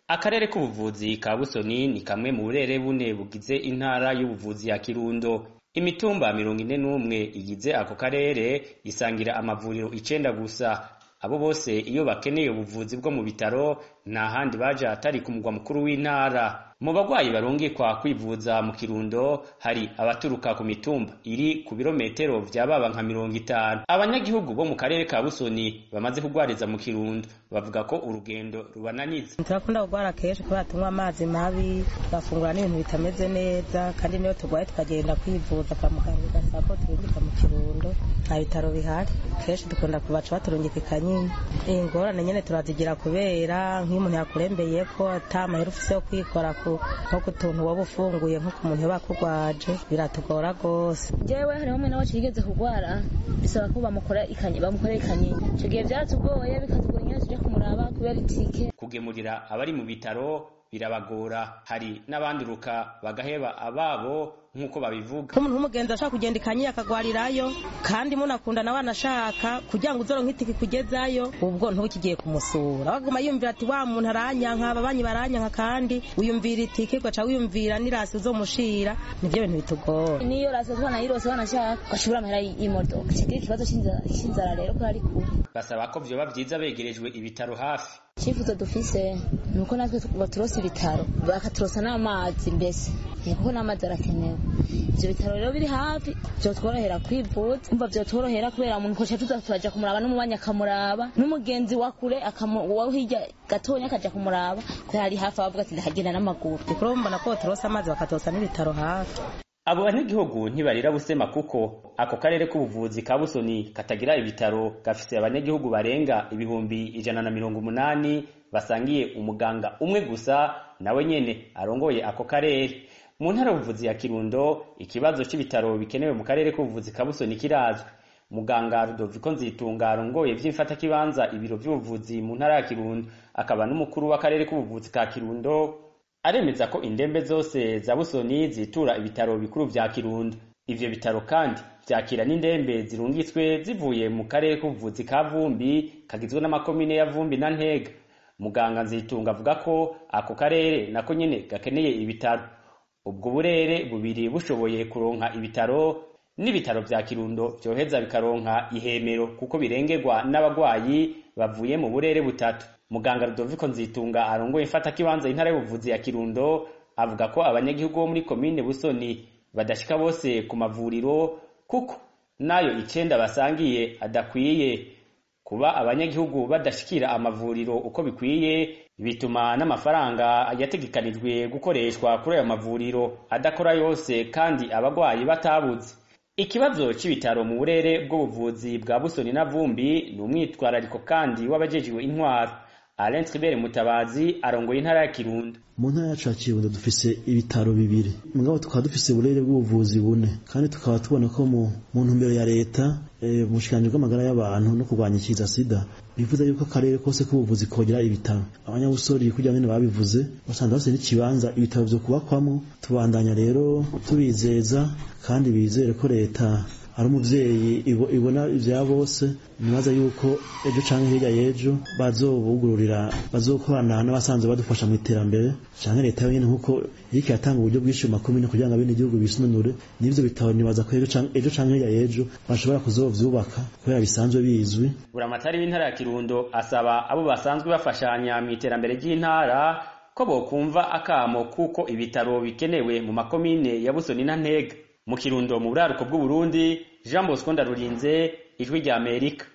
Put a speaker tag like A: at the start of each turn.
A: akarere k'ubuvuzi ka busoni ni kamwe mu burere bune bugize intara y'ubuvuzi ya kirundo imitumba mirongo ine n'umwe igize ako karere isangira amavuriro icenda gusa abo bose iyo bakeneye ubuvuzi bwo mu bitaro nta handi baja atari ku mugwa mukuru w'intara mu bagwayi barungikwa kwivuza mu kirundo hari abaturuka ku mitumba iri ku birometero vya baba nka mirongo itanu abanyagihugu bo mu karere ka busoni bamaze kugwariza mu kirundo bavuga ko urugendo rubananiza
B: turakunda kugwara kenshi kubera tunywa amazi mabi tugafungura n'ibintu bitameze neza kandi niyo turwaye tukagenda kwivuza kwa muganga bigasaba ko turungika mu kirundo nta bitaro bihari kenshi dukunda kubaca baturungika ikanyini ingorane nyene turazigira kubera nk'iyo umuntu yakurembeye ko ata mahera ufise yo kwikora ku nko ku tuntu waba ufunguye nko ku muntu yoba akugwaje biratugora rwose
C: jewe hariho umwe nawe yigeze kugwara bisaba ko bamukora ikanye bamukorera ikanyini ico gihe vyaratugoye bikatugora nyene tuja kumuraba kubera itike
A: kugemurira abari mu bitaro birabagora hari n'abanduruka bagaheba ababo nk'uko babivuga
B: nk'umuntu w'umugenzi ashaka kugenda ikanyi akagwarirayo kandi munakunda nawe anashaka kugira ngo uzoronke itike kugezayo ubwo ntukigiye kumusura baguma yumvira ati wa muntu aranyanka ababanyi baranyanka kandi wiyumvira itike ugaca wiyumvira n'irasi uzomushira nivyo bintu bitugora
C: niyo rasi twanayirose wanashaka ugashobora amahera y'imodoka kigira ikibazo c'inzara rero ko ari kure
A: basaba ko vyoba vyiza begerejwe ibitaro hafi
C: icyifuzo dufise ni uko natwe baturosa ibitaro bakaturosa n'amazi mbese kuko n'amazi arakenewe ivyo bitaro rero biri hafi vyotworohera kwivuza umva vyotworohera kubera umuntu koca tuza turaja kumuraba n'umubanyi akamuraba n'umugenzi wa kure wa hirya gatonya akaja kumuraba kubera ari hafi abavuga ati ndahagenda n'amaguru
B: dukuru mbona ko baturosa amazi bakaturosa n'ibitaro hafi
A: abo banyagihugu ntibarira busema kuko ako karere k'ubuvuzi ka busoni katagira ibitaro gafise abanyagihugu barenga ibihumbi ijana na mirongo umunani basangiye umuganga umwe gusa nawe nyene arongoye ako karere mu ntara y'ubuvuzi ya kirundo ikibazo c'ibitaro bikenewe mu karere k'ubuvuzi ka busoni kirazwi muganga rudoviko nzitunga arongoye vy'imfatakibanza ibiro vy'ubuvuzi mu ntara ya kirundo akaba n'umukuru w'akarere k'ubuvuzi ka kirundo aremeza ko indembe zose za busoni zitura ibitaro bikuru vya kirundo ivyo bitaro kandi vyakira n'indembe zirungitswe zivuye mu karere k'ubuvuzi ka vumbi kagizwe n'amakomine ya vumbi na ntega muganga nzitunga avuga ko ako karere nako nyene gakeneye ibitaro ubwo burere bubiri bushoboye kuronka ibitaro n'ibitaro vya kirundo vyoheza bikaronka ihemero kuko birengerwa n'abagwayi bavuye mu burere butatu muganga Rudoviko Nzitunga arongoye mfata kibanza intara y'ubuvuzi ya Kirundo avuga ko abanyagihugu bo muri komine Busoni badashika bose ku mavuriro kuko nayo icenda basangiye adakwiye kuba abanyagihugu badashikira amavuriro uko bikwiye bituma n'amafaranga yategekanijwe gukoreshwa kuri ayo mavuriro adakora yose kandi abagwayi batabuze ikibazo c'ibitaro mu burere bw'ubuvuzi bwa Busoni na Vumbi ni umwitwarariko kandi w'abajejiwe intwaro Alain Tribert Mutabazi arongoye intara ya Kirundo
D: mu ntara yacu ya Kirundo dufise ibitaro bibiri mugabo tukaba dufise uburere bw'ubuvuzi bune kandi tukaba tubona ko mu ntumbero ya leta e, mu bushikiranganji bw'amagara y'abantu no kurwanya ikiza sida bivuze yuko akarere kose k'ubuvuzi kogera ibitaro abanyabusori kugira ngo babivuze basanze bafise n'ikibanza ibitaro vyo kubakwamo tubandanya rero tubizeza kandi bizere ko leta ari umuvyeyi ibona ivya bose nibaza yuko ejo canke hirya y'ejo bazobugururira bazokorana n'abasanzwe badufasha mu iterambere canke leta yonyene nkuko iriko iratanga uburyo bwinshi mu makomine kugira ngo abene igihugu bisununure n'ivyo bitabo nibaza ko ejo canke hirya y'ejo bashobora kuzovyubaka kubera bisanzwe bizwi
A: buramatari w'intara ya kirundo asaba abo basanzwe bafashanya mu iterambere ry'intara ko bokumva akamo kuko ibitaro bikenewe mu makomine ya busoni na ntega mu kirundo mu buraruko bw'uburundi jean bosco ndarurinze ijwi rya amerika